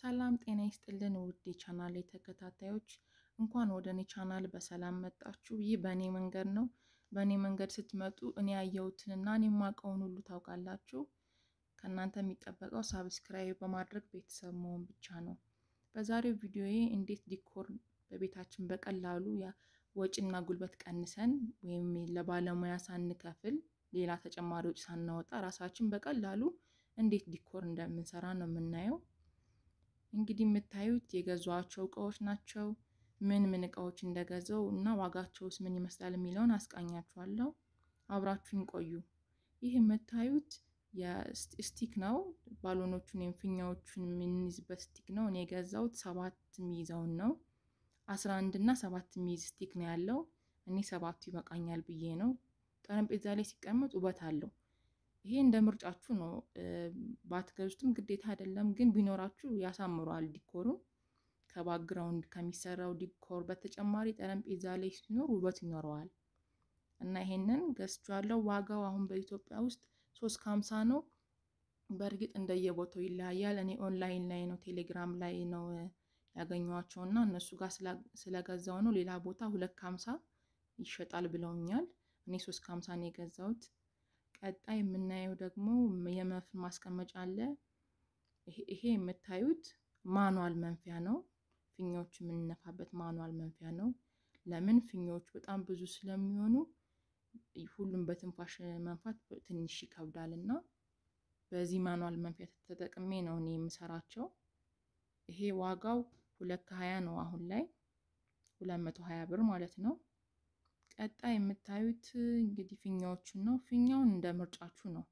ሰላም ጤና ይስጥልን ውድ የቻናል ተከታታዮች እንኳን ወደ እኔ ቻናል በሰላም መጣችሁ። ይህ በእኔ መንገድ ነው። በእኔ መንገድ ስትመጡ እኔ ያየሁትንና እኔ የማውቀውን ሁሉ ታውቃላችሁ። ከእናንተ የሚጠበቀው ሳብስክራይብ በማድረግ ቤተሰብ መሆን ብቻ ነው። በዛሬው ቪዲዮዬ እንዴት ዲኮር በቤታችን በቀላሉ ወጪና ጉልበት ቀንሰን ወይም ለባለሙያ ሳንከፍል ሌላ ተጨማሪ ወጪ ሳናወጣ ራሳችን በቀላሉ እንዴት ዲኮር እንደምንሰራ ነው የምናየው። እንግዲህ የምታዩት የገዟቸው እቃዎች ናቸው። ምን ምን እቃዎች እንደገዛው እና ዋጋቸውስ ምን ይመስላል የሚለውን አስቃኛችኋለሁ። አብራችሁን ቆዩ። ይህ የምታዩት የስቲክ ነው። ባሎኖቹን ወይም ፊኛዎቹን የምንይዝበት ስቲክ ነው። እኔ የገዛሁት ሰባት የሚይዘውን ነው። አስራ አንድ እና ሰባት የሚይዝ ስቲክ ነው ያለው። እኔ ሰባቱ ይበቃኛል ብዬ ነው። ጠረጴዛ ላይ ሲቀመጥ ውበት አለው። ይሄ እንደ ምርጫችሁ ነው። ባትገዙትም ግዴታ አይደለም፣ ግን ቢኖራችሁ ያሳምረዋል ዲኮሩን። ከባክግራውንድ ከሚሰራው ዲኮር በተጨማሪ ጠረጴዛ ላይ ሲኖር ውበት ይኖረዋል እና ይሄንን ገዝቻለሁ። ዋጋው አሁን በኢትዮጵያ ውስጥ ሶስት ከሀምሳ ነው። በእርግጥ እንደየቦታው ይለያያል። እኔ ኦንላይን ላይ ነው ቴሌግራም ላይ ነው ያገኘኋቸው እና እነሱ ጋር ስለገዛው ነው። ሌላ ቦታ ሁለት ከሀምሳ ይሸጣል ብለውኛል። እኔ ሶስት ከሀምሳ ነው የገዛሁት። ቀጣይ የምናየው ደግሞ የመፍን ማስቀመጫ አለ። ይሄ የምታዩት ማኗል መንፊያ ነው። ፊኛዎች የምንነፋበት ማኗል መንፊያ ነው። ለምን ፊኛዎቹ በጣም ብዙ ስለሚሆኑ ሁሉም በትንፋሽ መንፋት ትንሽ ይከብዳል እና በዚህ ማኗል መንፊያ ተጠቅሜ ነው እኔ የምሰራቸው። ይሄ ዋጋው ሁለት ከሀያ ነው አሁን ላይ ሁለት መቶ ሀያ ብር ማለት ነው። ቀጣይ የምታዩት እንግዲህ ፊኛዎችን ነው። ፊኛውን እንደ ምርጫችሁ ነው።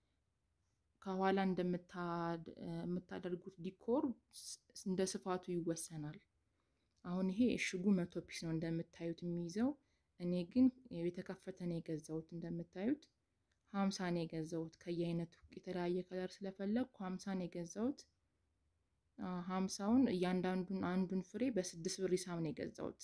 ከኋላ እንደምታደርጉት ዲኮር እንደ ስፋቱ ይወሰናል። አሁን ይሄ እሽጉ መቶ ፒስ ነው እንደምታዩት የሚይዘው። እኔ ግን የተከፈተ ነው የገዛሁት። እንደምታዩት ሀምሳ ነው የገዛሁት። ከየአይነቱ የተለያየ ከለር ስለፈለግኩ ሀምሳ ነው የገዛሁት። ሀምሳውን እያንዳንዱን አንዱን ፍሬ በስድስት ብር ሂሳብ ነው የገዛሁት።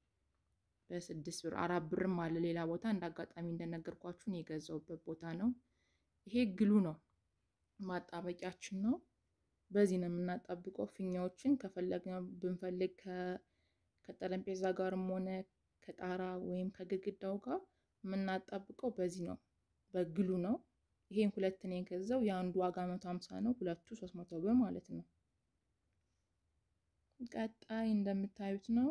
በስድስት ብር አራት ብርም አለ ሌላ ቦታ እንደ አጋጣሚ እንደነገርኳችሁን የገዛውበት ቦታ ነው። ይሄ ግሉ ነው ማጣበቂያችን ነው። በዚህ ነው የምናጣብቀው ፊኛዎችን ከፈለግን ብንፈልግ ከጠረጴዛ ጋርም ሆነ ከጣራ ወይም ከግድግዳው ጋር የምናጣብቀው በዚህ ነው፣ በግሉ ነው። ይሄን ሁለት ነው የገዛው። የአንዱ ዋጋ መቶ ሀምሳ ነው፣ ሁለቱ ሶስት መቶ ብር ማለት ነው። ቀጣይ እንደምታዩት ነው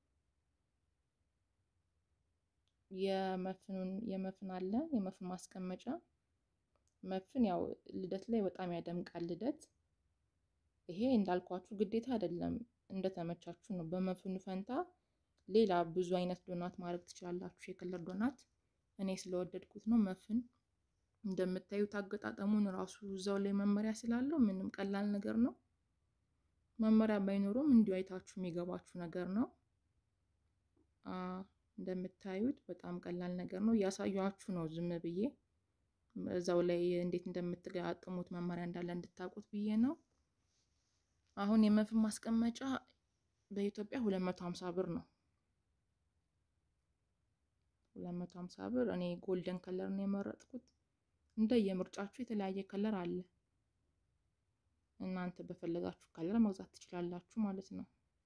የመፍኑን የመፍን አለ የመፍን ማስቀመጫ መፍን ያው ልደት ላይ በጣም ያደምቃል ልደት። ይሄ እንዳልኳችሁ ግዴታ አይደለም፣ እንደተመቻችሁ ነው። በመፍኑ ፈንታ ሌላ ብዙ አይነት ዶናት ማድረግ ትችላላችሁ፣ የከለር ዶናት። እኔ ስለወደድኩት ነው። መፍን እንደምታዩት አገጣጠሙን ራሱ እዛው ላይ መመሪያ ስላለው ምንም ቀላል ነገር ነው። መመሪያ ባይኖሩም እንዲሁ አይታችሁ የሚገባችሁ ነገር ነው። እንደምታዩት በጣም ቀላል ነገር ነው። እያሳያችሁ ነው ዝም ብዬ እዛው ላይ እንዴት እንደምትገጣጥሙት መመሪያ እንዳለ እንድታውቁት ብዬ ነው። አሁን የመፍን ማስቀመጫ በኢትዮጵያ ሁለት መቶ ሀምሳ ብር ነው። ሁለት መቶ ሀምሳ ብር። እኔ ጎልደን ከለር ነው የመረጥኩት። እንደ የምርጫችሁ የተለያየ ከለር አለ። እናንተ በፈለጋችሁ ከለር መግዛት ትችላላችሁ ማለት ነው።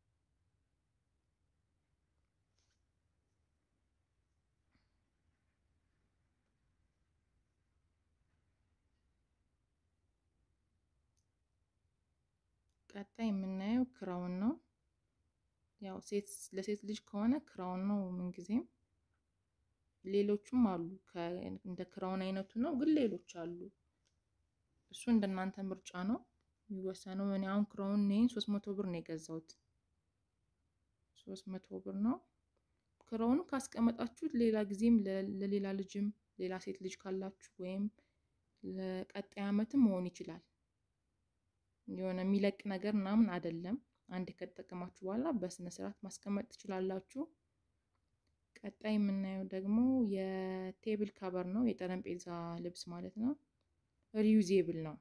ቀጣይ የምናየው ክራውን ነው። ያው ሴት ለሴት ልጅ ከሆነ ክራውን ነው ምንጊዜም። ሌሎቹም አሉ እንደ ክራውን አይነቱ ነው፣ ግን ሌሎች አሉ። እሱ እንደናንተ ምርጫ ነው የሚወሰነው። እኔ አሁን ክራውን ይሄን ሶስት መቶ ብር ነው የገዛሁት። ሶስት መቶ ብር ነው ክራውኑ። ካስቀመጣችሁት ሌላ ጊዜም ለሌላ ልጅም ሌላ ሴት ልጅ ካላችሁ ወይም ለቀጣይ ዓመትም መሆን ይችላል። የሆነ የሚለቅ ነገር ምናምን አይደለም። አንድ ከተጠቀማችሁ በኋላ በስነ ስርዓት ማስቀመጥ ትችላላችሁ። ቀጣይ የምናየው ደግሞ የቴብል ካቨር ነው፣ የጠረጴዛ ልብስ ማለት ነው። ሪዩዜብል ነው፣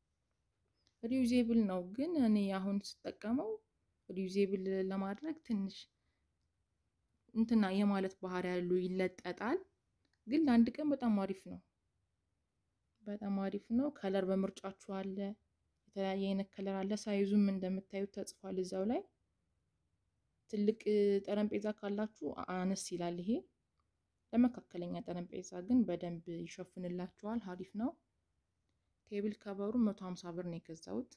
ሪዩዜብል ነው። ግን እኔ አሁን ስጠቀመው ሪዩዜብል ለማድረግ ትንሽ እንትና የማለት ባህሪ ያሉ ይለጠጣል። ግን ለአንድ ቀን በጣም አሪፍ ነው፣ በጣም አሪፍ ነው። ከለር በምርጫችሁ አለ የተለያየ አይነት ከለር አለ። ሳይዙም እንደምታዩት ተጽፏል እዛው ላይ። ትልቅ ጠረጴዛ ካላችሁ አነስ ይላል ይሄ። ለመካከለኛ ጠረጴዛ ግን በደንብ ይሸፍንላችኋል። ሀሪፍ ነው። ቴብል ከበሩ መቶ ሀምሳ ብር ነው የገዛሁት።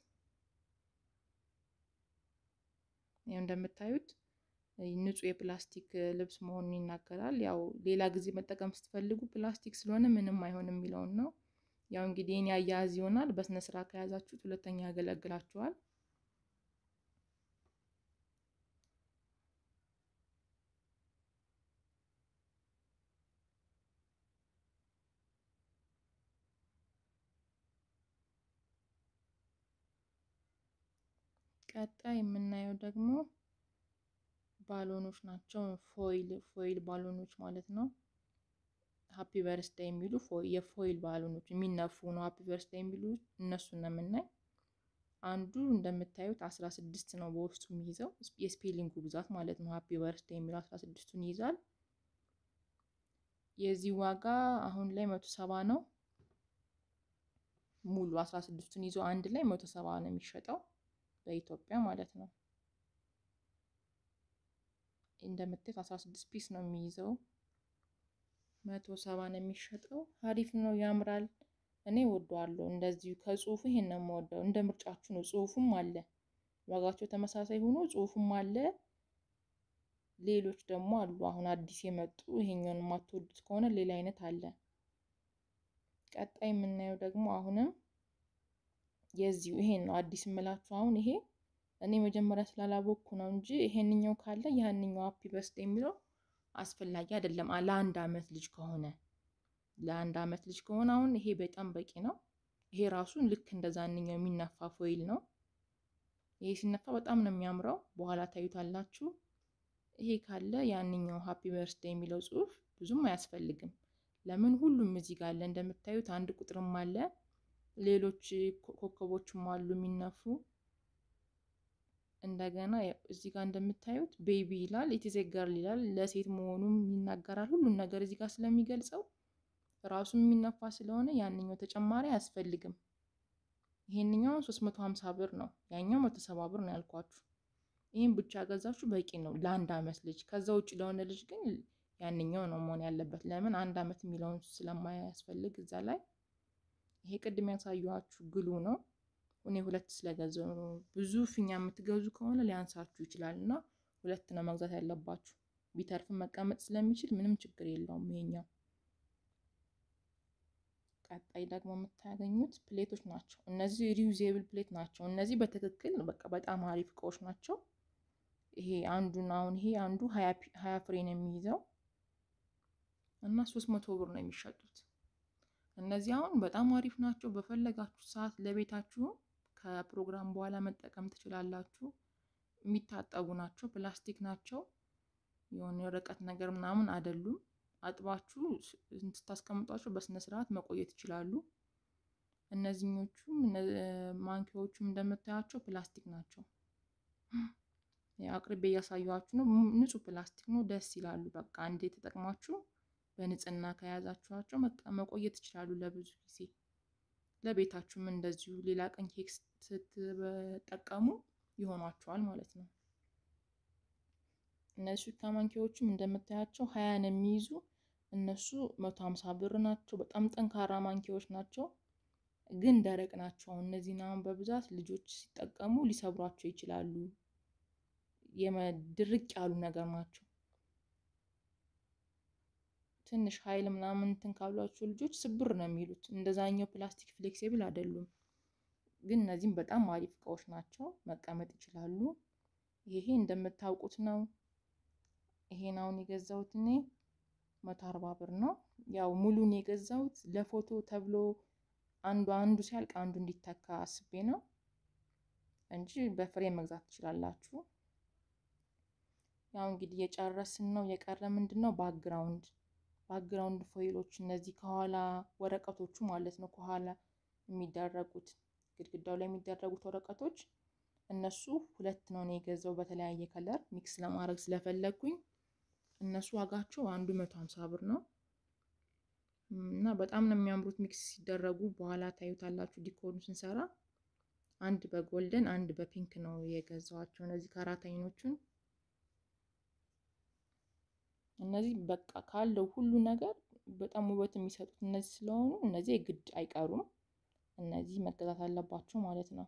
ያው እንደምታዩት ንጹህ የፕላስቲክ ልብስ መሆኑን ይናገራል። ያው ሌላ ጊዜ መጠቀም ስትፈልጉ ፕላስቲክ ስለሆነ ምንም አይሆንም የሚለውን ነው። ያው እንግዲህ የኔ አያያዝ ይሆናል። በስነ ስርዓት ከያዛችሁት ሁለተኛ ያገለግላችኋል። ቀጣይ የምናየው ደግሞ ባሎኖች ናቸው። ፎይል ፎይል ባሎኖች ማለት ነው። ሀፒ በርስዳ የሚሉ የፎይል ባሎኖች የሚነፉ ነው። ሀፒ በርስዳ የሚሉ እነሱን ነው የምናይ። አንዱ እንደምታዩት አስራ ስድስት ነው በውስጡ የሚይዘው የስፔሊንጉ ብዛት ማለት ነው። ሀፒ በርስዳ የሚለው አስራ ስድስቱን ይይዛል። የዚህ ዋጋ አሁን ላይ መቶ ሰባ ነው። ሙሉ አስራ ስድስቱን ይዞ አንድ ላይ መቶ ሰባ ነው የሚሸጠው በኢትዮጵያ ማለት ነው። እንደምታዩት አስራ ስድስት ፒስ ነው የሚይዘው መቶ ሰባ ነው የሚሸጠው። አሪፍ ነው፣ ያምራል። እኔ ወደዋለሁ። እንደዚሁ ከጽሁፉ ይሄን ነው የምወደው። እንደ ምርጫችሁ ነው። ጽሁፉም አለ፣ ዋጋቸው ተመሳሳይ ሆኖ ጽሁፉም አለ። ሌሎች ደግሞ አሉ አሁን አዲስ የመጡ ይሄኛውን የማትወዱት ከሆነ ሌላ አይነት አለ። ቀጣይ የምናየው ደግሞ አሁንም የዚሁ ይሄን ነው አዲስ የምላችሁ። አሁን ይሄ እኔ መጀመሪያ ስላላወቅኩ ነው እንጂ ይሄንኛው ካለ ያንኛው ሀፒ በርስዴ የሚለው አስፈላጊ አይደለም። ለአንድ አመት ልጅ ከሆነ ለአንድ አመት ልጅ ከሆነ አሁን ይሄ በጣም በቂ ነው። ይሄ ራሱን ልክ እንደዛንኛው የሚነፋ ፎይል ነው። ይሄ ሲነፋ በጣም ነው የሚያምረው። በኋላ ታዩታላችሁ። ይሄ ካለ ያንኛው ሀፒ በርስዴ የሚለው ጽሁፍ ብዙም አያስፈልግም። ለምን ሁሉም እዚህ ጋር አለ። እንደምታዩት አንድ ቁጥርም አለ፣ ሌሎች ኮከቦችም አሉ የሚነፉ እንደገና እዚህ ጋር እንደምታዩት ቤቢ ይላል፣ ኢትዝ ኤ ገርል ይላል። ለሴት መሆኑም ይናገራል። ሁሉም ነገር እዚህ ጋር ስለሚገልጸው ራሱም የሚነፋ ስለሆነ ያንኛው ተጨማሪ አያስፈልግም። ይሄንኛው 350 ብር ነው፣ ያኛው 170 ብር ነው ያልኳችሁ። ይህን ብቻ ገዛችሁ በቂ ነው ለአንድ አመት ልጅ። ከዛ ውጭ ለሆነ ልጅ ግን ያንኛው ነው መሆን ያለበት። ለምን አንድ አመት የሚለውን ስለማያስፈልግ እዛ ላይ። ይሄ ቅድም ያሳየኋችሁ ግሉ ነው። እኔ ሁለት ስለገዛው ነው። ብዙ ፊኛ የምትገዙ ከሆነ ሊያንሳችሁ ይችላል እና ሁለት ነው መግዛት ያለባችሁ። ቢተርፍም መቀመጥ ስለሚችል ምንም ችግር የለውም ይሄኛው። ቀጣይ ደግሞ የምታገኙት ፕሌቶች ናቸው። እነዚህ ሪዩዜብል ፕሌት ናቸው። እነዚህ በትክክል በቃ በጣም አሪፍ እቃዎች ናቸው። ይሄ አንዱን አሁን ይሄ አንዱ ሀያ ፍሬ ነው የሚይዘው እና ሶስት መቶ ብር ነው የሚሸጡት። እነዚህ አሁን በጣም አሪፍ ናቸው። በፈለጋችሁ ሰዓት ለቤታችሁ ከፕሮግራም በኋላ መጠቀም ትችላላችሁ። የሚታጠቡ ናቸው። ፕላስቲክ ናቸው። የሆነ የወረቀት ነገር ምናምን አይደሉም። አጥባችሁ ስታስቀምጧቸው በስነ ስርዓት መቆየት ይችላሉ። እነዚህኞቹም ማንኪያዎቹም እንደምታያቸው ፕላስቲክ ናቸው። አቅርቤ እያሳየኋችሁ ነው። ንጹህ ፕላስቲክ ነው። ደስ ይላሉ። በቃ አንዴ ተጠቅማችሁ በንጽህና ከያዛችኋቸው መቆየት ይችላሉ ለብዙ ጊዜ። ለቤታችሁም እንደዚሁ ሌላ ቀን ኬክ ስትጠቀሙ ይሆኗቸዋል ማለት ነው። እነዚህ ሹካ ማንኪያዎችም እንደምታያቸው ሀያን የሚይዙ እነሱ መቶ ሀምሳ ብር ናቸው። በጣም ጠንካራ ማንኪያዎች ናቸው፣ ግን ደረቅ ናቸው። እነዚህን አሁን በብዛት ልጆች ሲጠቀሙ ሊሰብሯቸው ይችላሉ። የመድርቅ ያሉ ነገር ናቸው። ትንሽ ኃይል ምናምን እንትን ካሏቸው ልጆች ስብር ነው የሚሉት። እንደዛኛው ፕላስቲክ ፍሌክሲብል አይደሉም። ግን እነዚህም በጣም አሪፍ እቃዎች ናቸው። መቀመጥ ይችላሉ። ይሄ እንደምታውቁት ነው። ይሄን አሁን የገዛሁት እኔ መቶ አርባ ብር ነው። ያው ሙሉን የገዛሁት ለፎቶ ተብሎ አንዱ አንዱ ሲያልቅ አንዱ እንዲተካ አስቤ ነው እንጂ በፍሬ መግዛት ትችላላችሁ። ያው እንግዲህ የጨረስን ነው። የቀረ ምንድን ነው? ባክግራውንድ ባክግራውንድ ፎይሎች እነዚህ ከኋላ ወረቀቶቹ ማለት ነው። ከኋላ የሚደረጉት ግድግዳው ላይ የሚደረጉት ወረቀቶች እነሱ ሁለት ነው ነው የገዛው በተለያየ ከለር ሚክስ ለማድረግ ስለፈለግኩኝ እነሱ ዋጋቸው አንዱ መቶ ሀምሳ ብር ነው እና በጣም ነው የሚያምሩት ሚክስ ሲደረጉ። በኋላ ታዩታላችሁ ዲኮሩን ስንሰራ አንድ በጎልደን አንድ በፒንክ ነው የገዛኋቸው እነዚህ ከአራት አይኖቹን። እነዚህ በቃ ካለው ሁሉ ነገር በጣም ውበት የሚሰጡት እነዚህ ስለሆኑ እነዚህ ግድ አይቀሩም። እነዚህ መገዛት አለባቸው ማለት ነው።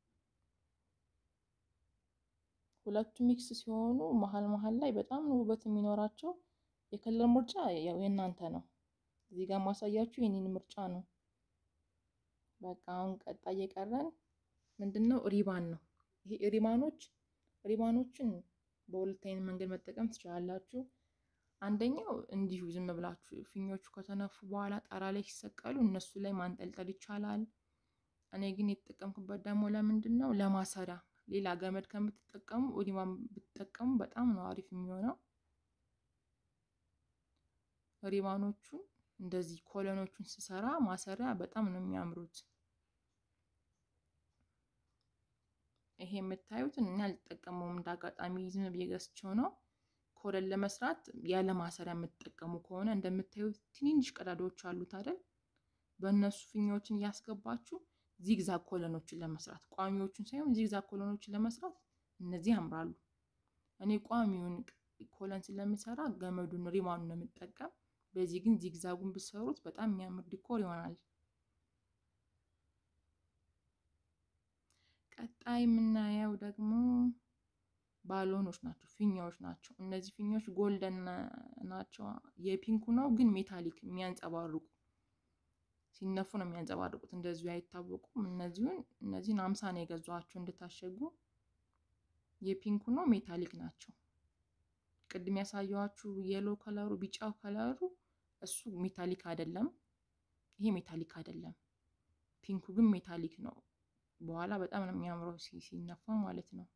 ሁለቱ ሚክስ ሲሆኑ መሀል መሀል ላይ በጣም ውበት የሚኖራቸው የከለር ምርጫ ያው የእናንተ ነው። እዚህ ጋር ማሳያችሁ የኔን ምርጫ ነው። በቃ አሁን ቀጣይ የቀረን ምንድን ነው? ሪባን ነው። ይሄ ሪባኖች ሪባኖችን በሁለት አይነት መንገድ መጠቀም ትችላላችሁ። አንደኛው እንዲሁ ዝም ብላችሁ ፊኞቹ ከተነፉ በኋላ ጣራ ላይ ሲሰቀሉ እነሱ ላይ ማንጠልጠል ይቻላል። እኔ ግን የተጠቀምኩበት ደግሞ ለምንድን ነው? ለማሰሪያ ሌላ ገመድ ከምትጠቀሙ ሪባን ብትጠቀሙ በጣም ነው አሪፍ የሚሆነው። ሪባኖቹን እንደዚህ ኮለኖቹን ስሰራ ማሰሪያ በጣም ነው የሚያምሩት። ይሄ የምታዩትን እኔ አልጠቀመውም፣ እንደ አጋጣሚ ዝም ብዬ ገዝቼው ነው። ኮለን ለመስራት ያለ ማሰሪያ የምትጠቀሙ ከሆነ እንደምታዩት ትንንሽ ቀዳዳዎች አሉት አይደል? በእነሱ ፊኛዎችን እያስገባችሁ ዚግዛግ ኮለኖችን ለመስራት ቋሚዎቹን ሳይሆን ዚግዛግ ኮለኖችን ለመስራት እነዚህ ያምራሉ። እኔ ቋሚውን ኮለን ስለምሰራ ገመዱን ሪባኑን ነው የምጠቀም። በዚህ ግን ዚግዛጉን ብሰሩት በጣም የሚያምር ዲኮር ይሆናል። ቀጣይ የምናየው ደግሞ ባሎኖች ናቸው፣ ፊኛዎች ናቸው። እነዚህ ፊኛዎች ጎልደን ናቸው። የፒንኩ ነው ግን ሜታሊክ የሚያንጸባርቁ ሲነፉ ነው የሚያንጸባርቁት። እንደዚሁ አይታወቁም። እነዚሁን እነዚህን አምሳ ነው የገዟቸው እንድታሸጉ። የፒንኩ ነው ሜታሊክ ናቸው። ቅድም ያሳየኋችሁ የሎ ከለሩ ቢጫው ከለሩ እሱ ሜታሊክ አይደለም። ይሄ ሜታሊክ አይደለም። ፒንኩ ግን ሜታሊክ ነው። በኋላ በጣም ነው የሚያምረው ሲነፋ ማለት ነው።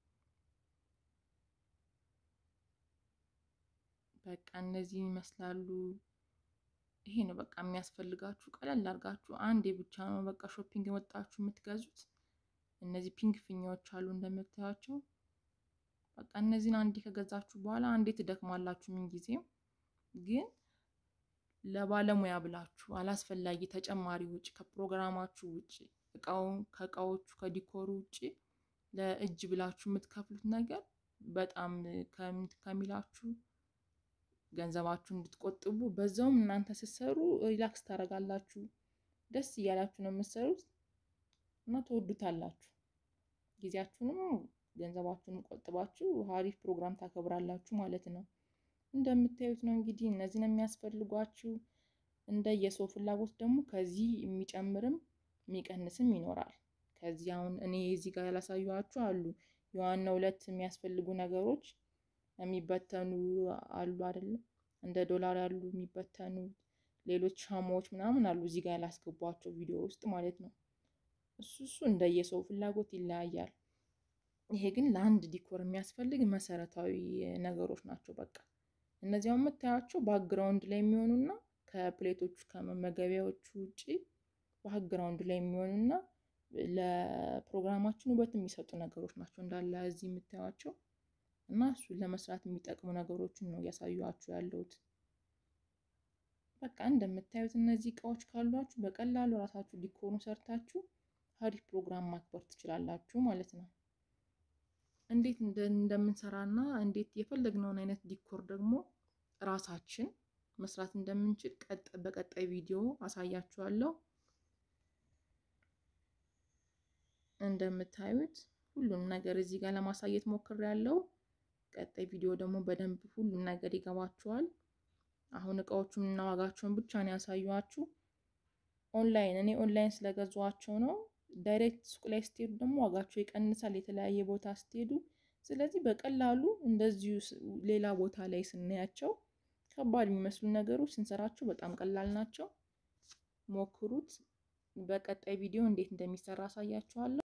በቃ እነዚህ ይመስላሉ። ይሄ ነው በቃ የሚያስፈልጋችሁ። ቀለል አድርጋችሁ አንዴ ብቻ ነው በቃ ሾፒንግ ወጣችሁ የምትገዙት። እነዚህ ፒንክ ፊኛዎች አሉ እንደምታያቸው። በቃ እነዚህን አንዴ ከገዛችሁ በኋላ አንዴ ትደክማላችሁ። ምን ጊዜም ግን ለባለሙያ ብላችሁ አላስፈላጊ ተጨማሪ ውጭ ከፕሮግራማችሁ ውጭ እቃውን ከእቃዎቹ ከዲኮሩ ውጭ ለእጅ ብላችሁ የምትከፍሉት ነገር በጣም ከሚላችሁ ገንዘባችሁ እንድትቆጥቡ በዛውም እናንተ ስትሰሩ ሪላክስ ታደርጋላችሁ። ደስ እያላችሁ ነው የምትሰሩት እና ትወዱታላችሁ። ጊዜያችሁንም ገንዘባችሁንም ቆጥባችሁ ሀሪፍ ፕሮግራም ታከብራላችሁ ማለት ነው። እንደምታዩት ነው እንግዲህ እነዚህን የሚያስፈልጓችሁ። እንደ የሰው ፍላጎት ደግሞ ከዚህ የሚጨምርም የሚቀንስም ይኖራል። ከዚህ አሁን እኔ እዚህ ጋር ያላሳየኋችሁ አሉ የዋና ሁለት የሚያስፈልጉ ነገሮች የሚበተኑ አሉ አይደለም፣ እንደ ዶላር ያሉ የሚበተኑ ሌሎች ሻማዎች ምናምን አሉ እዚህ ጋር ያላስገቧቸው ቪዲዮ ውስጥ ማለት ነው። እሱ እሱ እንደየሰው ፍላጎት ይለያያል። ይሄ ግን ለአንድ ዲኮር የሚያስፈልግ መሰረታዊ ነገሮች ናቸው። በቃ እነዚያው የምታያቸው ባክግራውንድ ላይ የሚሆኑና ከፕሌቶቹ ከመመገቢያዎቹ ውጭ ባክግራውንድ ላይ የሚሆኑና ለፕሮግራማችን ውበት የሚሰጡ ነገሮች ናቸው እንዳለ እዚህ የምታዩቸው እና እሱን ለመስራት የሚጠቅሙ ነገሮችን ነው እያሳዩችሁ ያለሁት። በቃ እንደምታዩት እነዚህ እቃዎች ካሏችሁ በቀላሉ ራሳችሁ ዲኮሩ ሰርታችሁ ሀሪፍ ፕሮግራም ማክበር ትችላላችሁ ማለት ነው። እንዴት እንደምንሰራና እንዴት የፈለግነውን አይነት ዲኮር ደግሞ ራሳችን መስራት እንደምንችል ቀጥ በቀጣይ ቪዲዮ አሳያችኋለሁ። እንደምታዩት ሁሉም ነገር እዚህ ጋር ለማሳየት ሞክሬያለሁ። ቀጣይ ቪዲዮ ደግሞ በደንብ ሁሉም ነገር ይገባችኋል። አሁን እቃዎቹን እና ዋጋቸውን ብቻ ነው ያሳዩኋችሁ። ኦንላይን እኔ ኦንላይን ስለገዟቸው ነው። ዳይሬክት ሱቅ ላይ ስትሄዱ ደግሞ ዋጋቸው ይቀንሳል፣ የተለያየ ቦታ ስትሄዱ። ስለዚህ በቀላሉ እንደዚሁ ሌላ ቦታ ላይ ስናያቸው ከባድ የሚመስሉ ነገሮች ስንሰራቸው በጣም ቀላል ናቸው። ሞክሩት። በቀጣይ ቪዲዮ እንዴት እንደሚሰራ አሳያችኋለሁ።